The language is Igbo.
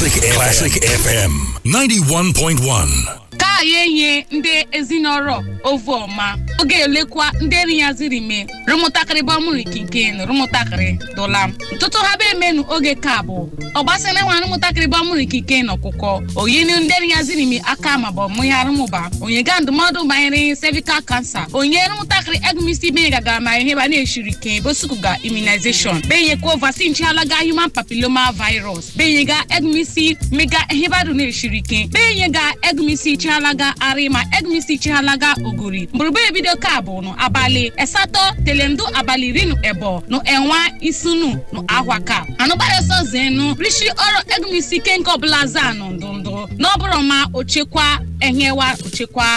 Classic Classic FM 91.1. ka ya enye ndị ezinọrọ ovu ọma oge elekwa ndị eri ya ziri me rụmụtakịrị bọmụrụ ikinken rụmụtakịrị dụla ntụtụ ha be emenu oge ka bụ ọgbasara nwa rụmụtakịrị bọmụrụ ikinken ọkụkọ oyinu ndị eri ya ziri me aka ma bụ mụ ya rụmụba onye ga ndụmọdụ banyere cervical cancer onye rụmụtakịrị egumisi benye gagara ma ihe ba na-eshiri ke bosukuga immunization benyekwa vaccine chialaga human papilloma virus benyega egumisi mega ihe badu na-eshiri ke benyega egumisi chialaga arịma egumisi chialaga ogori mgburugburu ebido ka bụ nụ abalị asatọ telendu abalị iri nụ ebo nụ enwa isunu nụ ahwa ka anụgbarịsọ zenu rishi ọrụ egumisi kenke ọbụla za nụ ndụ ndụ n'ọbụrụ ma ochekwa enyewa ochekwa